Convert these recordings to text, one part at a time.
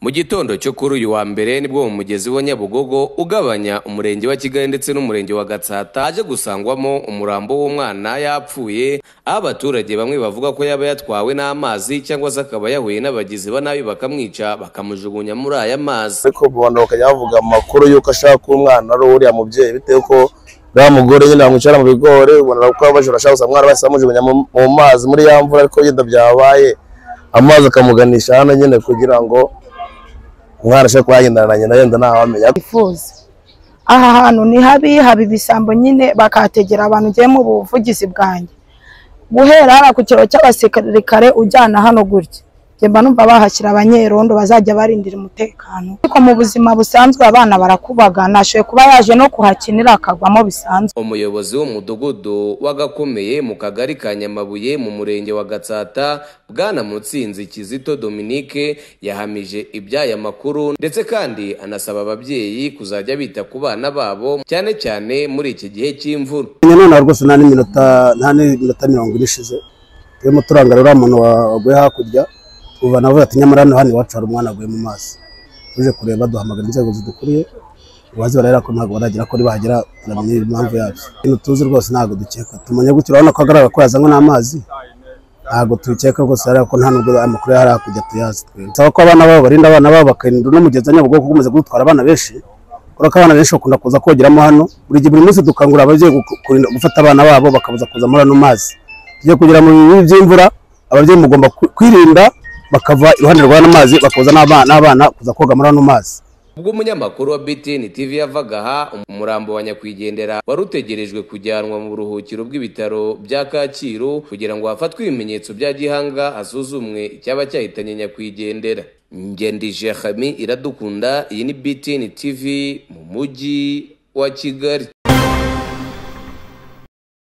mu gitondo cyo kuri uyu wa mbere nibwo mu mugezi wa nyabugogo ugabanya umurenge wa kigali ndetse n'umurenge wa gatsata haje gusangwamo umurambo w'umwana yapfuye aho abaturage bamwe bavuga ko yaba yatwawe n'amazi cyangwa se akaba yahuye n'abagizi ba nabi bakamwica bakamujugunya muri aya mazi ariko rubanda bakajya bavuga amakuru y'uko ashaka ko umwana ari uriya mubyeyi bitewe ko uriya mugore nyine yamwicara mu bigori ubona ko abajura ashaka gusa umwana basi bamujugunya mu mu mazi muri ya mvura ariko yenda byabaye amazi akamuganisha hano nyine kugira ngo umwana ashobore kuba yagendana na nyina yenda ntawe amenya bifuza aha hantu ni habi haba ibisambo nyine bakahategera abantu ugiye mu buvugizi bwanjye guhera hariya ku kiro cy'abasirikare ujyana hano gutya njye mba numva bahashyira abanyerondo bazajya barindira umutekano ariko mu buzima busanzwe abana barakubagana ashoboye kuba yaje no kuhakinira akagwamo bisanzwe umuyobozi w'umudugudu w'agakomeye mu kagari ka nyamabuye mu murenge wa gatsata bwana mutsinzi kizito dominique yahamije iby'aya makuru ndetse kandi anasaba ababyeyi kuzajya bita ku bana babo cyane cyane muri iki gihe cy'imvura nyine noneho rwose nta n'iminota nta n'iminota mirongo ine ishize turimo turangarira uriya muntu waguye hakurya ubu navuga ati nyamara hano hano iwacu hari umwana aguye mu mazi tuje kureba duhamagara inzego zidukuriye ubazi barahera ko ntabwo baragera kuri bahagera turamenya impamvu yabyo ibintu tuzi rwose ntabwo dukeka tumenya gutyo urabona ko agaragara ko yazanywe n'amazi ntabwo tubikeka rwose ariko ko nta nubwo amakuru yari hakurya tuyazi twe bisaba ko abana babo barinda abana babo bakarinda uno mugezi wa nyabugogo ukomeza kudutwara abana benshi kubera ko abana benshi bakunda kuza kogeramo hano buri gihe buri munsi dukangurira ababyeyi kurinda gufata abana babo bakabuza kuza muri ano mazi tujye kugira mu bibi by'imvura ababyeyi mugomba ku- kwirinda bakava iruhande rw'ano mazi bakaza n'abana n'abana kuza koga muri ano mazi ubwo umunyamakuru wa BTN TV yavaga aha umurambo wa nyakwigendera wari utegerejwe kujyanwa mu buruhukiro bw'ibitaro bya Kacyiru kugira ngo hafatwe ibimenyetso bya gihanga hasuzumwe icyaba cyahitanye nyakwigendera ngendije Hami iradukunda iyi ni BTN TV mu mujyi wa Kigali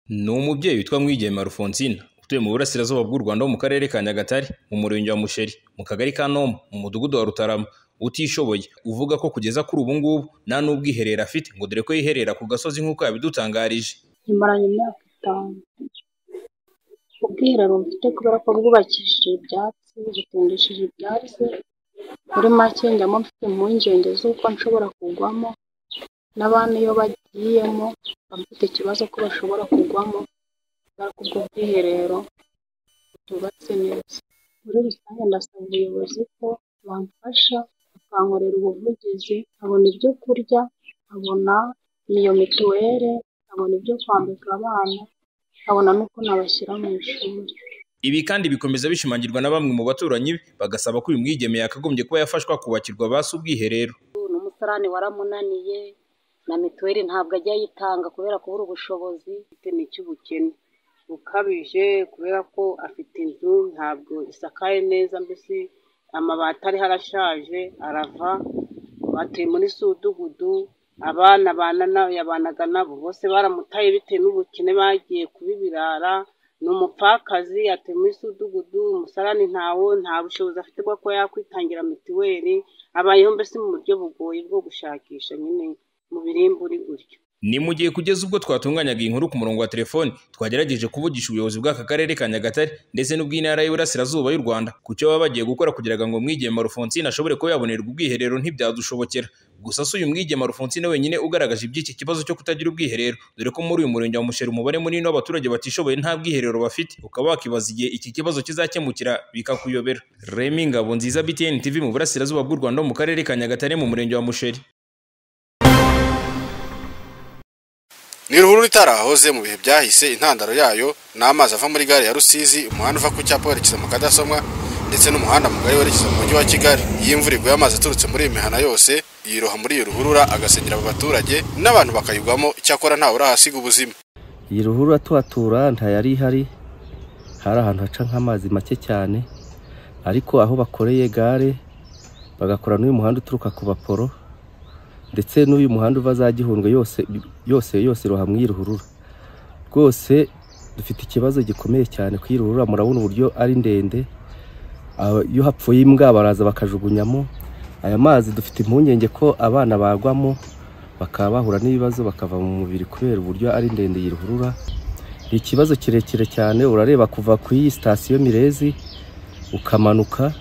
Ni umubyeyi witwa Mwigeme Alphonsine utuye mu burasirazuba bw'u Rwanda ho mu karere ka Nyagatare mu murenge wa Musheri mu kagari ka Noma mu mudugudu wa Rutarama utishoboye uvuga ko kugeza kuri ubu ngubu nta n'ubwiherero afite ngo dore ko yiherera ku gasozi nk'uko yabidutangarije nyimaranye imyaka itanu ubwiherero mfite kubera ko bwubakishije ibyatsi butindishije ibyatsi muri make njyamo mfite impungenge z'uko nshobora kugwamo n'abana iyo bagiyemo baba bafite ikibazo ko bashobora kugwamo kubera ko ubwo bwiherero butubatse neza muri rusange ndasaba ubuyobozi ko bamfasha bakankorera ubuvugizi nkabona ibyo kurya nkabona iyo mituweli nkabona ibyo kwambika abana nkabona n'uko nabashyira mu ishuri Ibi kandi bikomeza bishimangirwa na bamwe mu baturanyi be bagasaba ko uyu mwigeme yakagombye kuba yafashwa kubakirwa basi ubwiherero n'umusarani waramunaniye na mituweli ntabwo ajya ayitanga kubera kubura ubushobozi afite ni icy'ubukene bukabije kubera ko afite inzu ntabwo isakaye neza mbese amabati ariho arashaje arava batuye muri sudugudu abana bana na- yabanaga nabo bose baramutaye bitewe n'ubukene bagiye kuba ibirara ni umupfakazi atuye muri sudugudu umusarani ntawo nta bushobozi afite bwo kuba yakwitangira mituweli abayeho mbese mu buryo bugoye bwo gushakisha nyine mu birimburi gutyo Ni mu gihe kugeza ubwo twatunganyaga iyi nkuru ku murongo wa telefoni twagerageje kuvugisha ubuyobozi bw'aka karere ka Nyagatare ndetse n'ubw'intara y'Iburasirazuba y'u Rwanda ku cyo baba bagiye gukora kugira ngo Mwigeme Alphonsine ashobore kuba yabonerwa ubwiherero ntibyadushobokera gusa si uyu Mwigeme Alphonsine wenyine ugaragaje iby'iki kibazo cyo kutagira ubwiherero dore ko muri uyu murenge wa Musheri umubare munini w'abaturage batishoboye nta bwiherero bafite ukaba wakibaza igihe iki kibazo kizakemukira bikakuyobera Remy Ngabonziza BTN TV mu Burasirazuba bw'u Rwanda mu karere ka Nyagatare mu murenge wa Musheri ni ruhurura itarahoze mu bihe byahise intandaro yayo ni amazi ava muri gare ya rusizi umuhanda uva ku cyapa werekeza mu kadasomwa ndetse n'umuhanda mugari werekeza mu mujyi wa kigali iyo imvura iguye amazi aturutse muri iyi mihana yose yiroha muri iyo ruhurura agasengera abo baturage n'abantu bakayigwamo icyakora ntawe urahasiga ubuzima iyi ruhurura tuhatura ntayari ihari hari ahantu haca nk'amazi make cyane ariko aho bakoreye gare bagakora n'uyu muhanda uturuka ku baporo ndetse n'uyu muhanda uva za gihundwe yose yose yose iroha mu iyi ruhurura rwose dufite ikibazo gikomeye cyane ku iyi ruhurura murabona uburyo ari ndende Aba- iyo hapfuye imbwa baraza bakajugunyamo aya mazi dufite impungenge ko abana bagwamo bakaba bahura n'ibibazo bakava mu mubiri kubera uburyo ari ndende iyi ruhurura ni ikibazo kirekire cyane urareba kuva ku iyi sitasiyo mirezi ukamanuka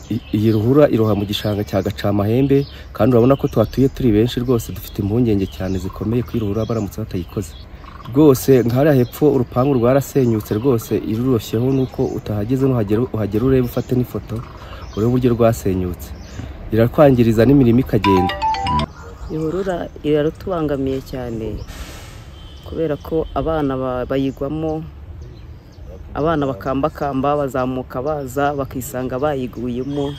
i- iyi ruhura iroha mu gishanga cya gacamahembe kandi urabona ko tuhatuye turi benshi rwose dufite impungenge cyane zikomeye ko iyi ruhura baramutse batayikoze rwose nk'ahariya hepfo urupangu rwarasenyutse rwose irurosheho nuko utahageze nuhagera uhagera urebe ufate n'ifoto urebe uburyo rwasenyutse irakwangiriza n'imirimo ikagenda ihurura iratubangamiye cyane kubera ko abana ba- bayigwamo abana bakambakamba bazamuka baza bakisanga bayiguyemo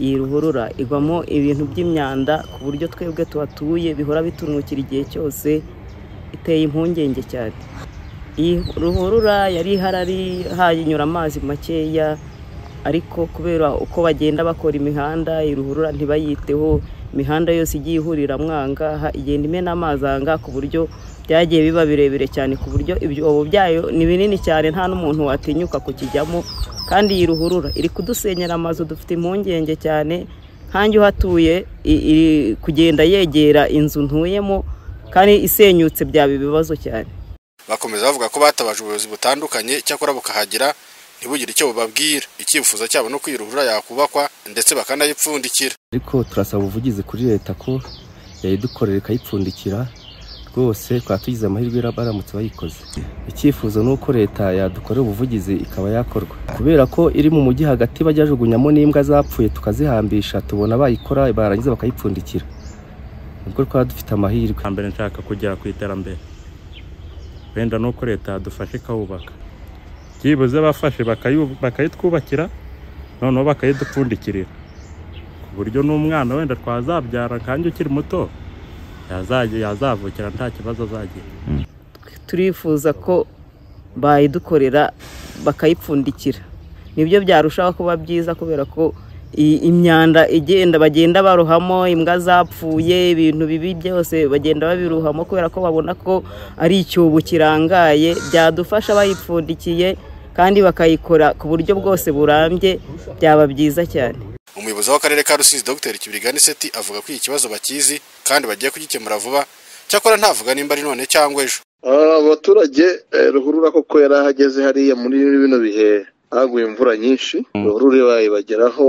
iyi ruhurura igwamo ibintu by'imyanda ku buryo twebwe tuhatuye bihora bitunukira igihe cyose iteye impungenge cyane iyi ruhurura yari iharari hayinyura amazi makeya ariko kubera uko bagenda bakora imihanda iyi ruhurura ntibayiteho imihanda yose igiye ihurira mwanga ha- igenda imena amazi anga ku buryo byagiye biba birebire cyane ku buryo ibyobo byayo ni binini cyane nta n'umuntu watinyuka kukijyamo kandi iyi ruhurura iri kudusenyera amazu dufite impungenge cyane nkanjye uhatuye i- iri kugenda yegera inzu ntuyemo kandi isenyutse byaba ibibazo cyane bakomeza bavuga ko batabaje ubuyobozi butandukanye icyakora bukahagera ntibugire icyo bubabwira icyifuzo cyabo ni uko iyi ruhurura yakubakwa ndetse bakanayipfundikira ariko turasaba ubuvugizi kuri leta ko yayidukorera ikayipfundikira rwose twaba tugize amahirwe ra- baramutse bayikoze icyifuzo ni uko leta yadukorera ubuvugizi ikaba yakorwa kubera ko iri mu mujyi hagati bajya bajugunyamo n'imbwa zapfuye tukazihambisha tubona bayikora barangiza bakayipfundikira nibwo twaba dufite amahirwe mbere nshaka kujya ku iterambere wenda ni uko leta yadufasha ikahubaka byibuze bafashe bakayu- bakayitwubakira noneho bakayidupfundikirira ku buryo n'umwana wenda twazabyara kandi ukiri muto yazajya- yazavukira nta kibazo azagira turifuza ko bayidukorera bakayipfundikira nibyo byarushaho kuba byiza kubera ko i- imyanda igenda bagenda barohamo imbwa zapfuye ibintu bibi byose bagenda babiruhamo kubera ko babona ko ari icyobo kirangaye byadufasha bayipfundikiye kandi bakayikora ku buryo bwose burambye byaba byiza cyane umuyobozi w'akarere ka rusizi dr kibrigani seti avuga ko iki kibazo bakizi kandi bagiye kugikemura vuba cyakora ntavuga nimba ari none cyangwa ejo Ah, abaturage eh, ruhurura koko yari ahageze hariya muri bino bihe haguye imvura nyinshi ruhurura bayibageraho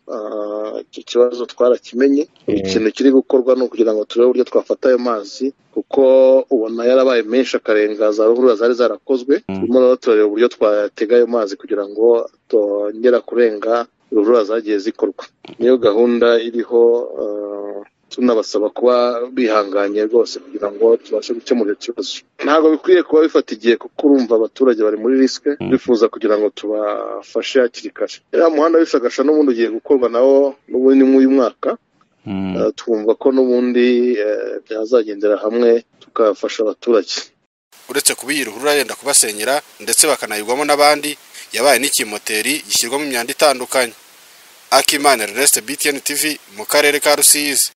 ah, icyo kibazo twarakimenye ikintu kiri gukorwa ni ukugira ngo turebe uburyo twafata ayo mazi kuko ubona yarabaye menshi akarenga za ruhurura zari zarakozwe turimo rero turareba uburyo twatega ayo mazi kugira ngo tongera kurenga ruhurura zagiye zikorwa niyo gahunda iriho ah, tunabasaba kuba bihanganye rwose kugira ngo tubashe gukemura icyo kibazo ntabwo bikwiye kuba bifata igihe kuko urumva abaturage bari muri risike bifuza kugira ngo tubafashe hakiri kare uriya muhanda w'ishagasha n'ubundi ugiye gukorwa nawo n'ubundi ni nk'uyu mwaka Eh, twumva ko n'ubundi eh, byazagendera hamwe tukafasha abaturage uretse kuba iyi ruhurura yenda kubasenyera ndetse bakanayigwamo n'abandi yabaye n'ikimoteri gishyirwamo imyanda itandukanye akimana ernest btn tv mu karere ka rusizi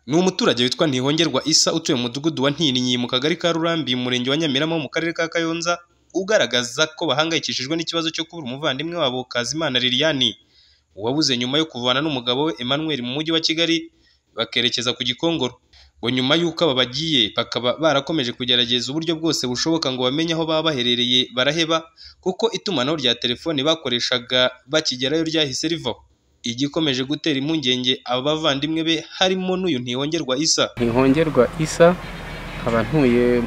ni umuturage witwa ntihongerwa isa utuye mu mudugudu wa ntininyi mu kagari ka rurambi umurenge wa nyamirama mu karere ka kayonza ugaragaza ko bahangayikishijwe n'ikibazo cyo kubura umuvandimwe wabo kazimana liliane uwabuze nyuma yo kuvana n'umugabo we emmanuel mu mujyi wa kigali bakerekeza ku gikongoro ngo nyuma y'uko aba bagiye bakaba barakomeje kugerageza uburyo bwose bushoboka ngo bamenye aho baba baherereye baraheba kuko itumanaho rya telefoni bakoreshaga bakigerayo ryahise rivaho igikomeje gutera impungenge abavandimwe be harimo n'uyu ntihongerwa isa ntihongerwa isa nkaba ntuye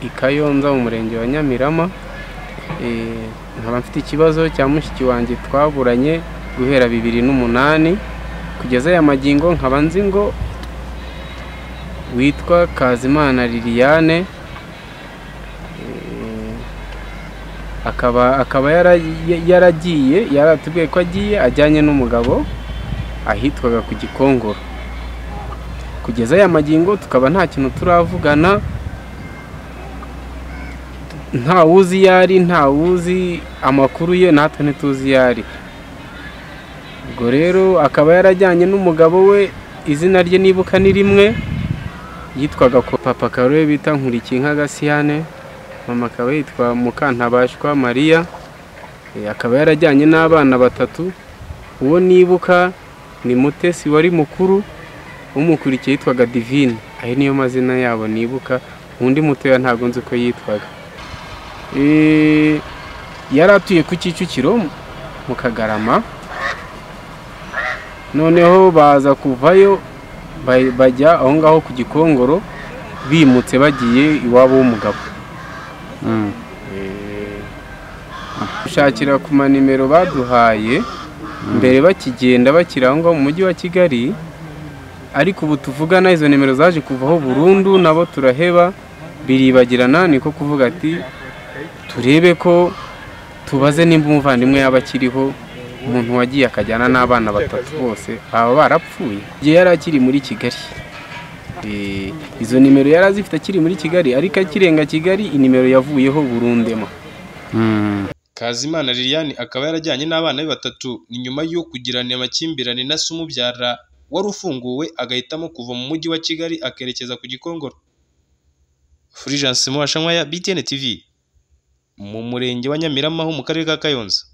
i kayonza mu murenge wa nyamirama Eh, nkaba mfite ikibazo cya mushiki wanjye twaburanye guhera bibiri n'umunani kugeza aya magingo nkaba nzi ngo witwa kazimana liliane Eh, akaba akaba yara- yaragiye yaratubwiye ko agiye ajyanye n'umugabo ahitwaga ku gikongoro kugeza aya magingo tukaba nta kintu turavugana nta wuzi iyo ari nta wuzi amakuru ye natwe ntituzi iyo ari ubwo rero akaba yarajyanye n'umugabo we izina rye nibuka ni rimwe yitwaga ko papa akaba ariwe bita nkurikinka gasiyane mama akaba yitwa mukantabashwa mariya Eh, akaba yarajyanye n'abana batatu uwo nibuka ni mutesi wari mukuru umukurikiye yitwaga divine ayo niyo mazina yabo nibuka undi mutoya ntabwo nzi uko yitwaga Eh, yari atuye ku kicukiro mu kagarama noneho baza kuvayo ba- bajya aho ngaho ku gikongoro bimutse bagiye iwabo w'umugabo Eh, gushakira ku manimero baduhaye mbere bakigenda bakiri aho ngaho mu mujyi wa kigali ariko ubu tuvugana izo nimero zaje kuvaho burundu nabo turaheba biribagirana niko kuvuga ati turebe ko tubaze nimba umuvandimwe yaba akiriho umuntu wagiye akajyana n'abana batatu bose baba barapfuye igihe yari akiri muri kigali Eh, izo nimero yari azifite akiri muri kigali ariko akirenga kigali inimero yavuyeho burundemo Kazimana Liliane akaba yarajyanye n'abana be batatu ni nyuma yo kugirana amakimbirane na se umubyara wari ufunguwe agahitamo kuva mu mujyi wa Kigali akerekeza ku Gikongoro. Fulgence Muhashankwaya BTN TV mu murenge wa Nyamiramaho mu karere ka Kayonza.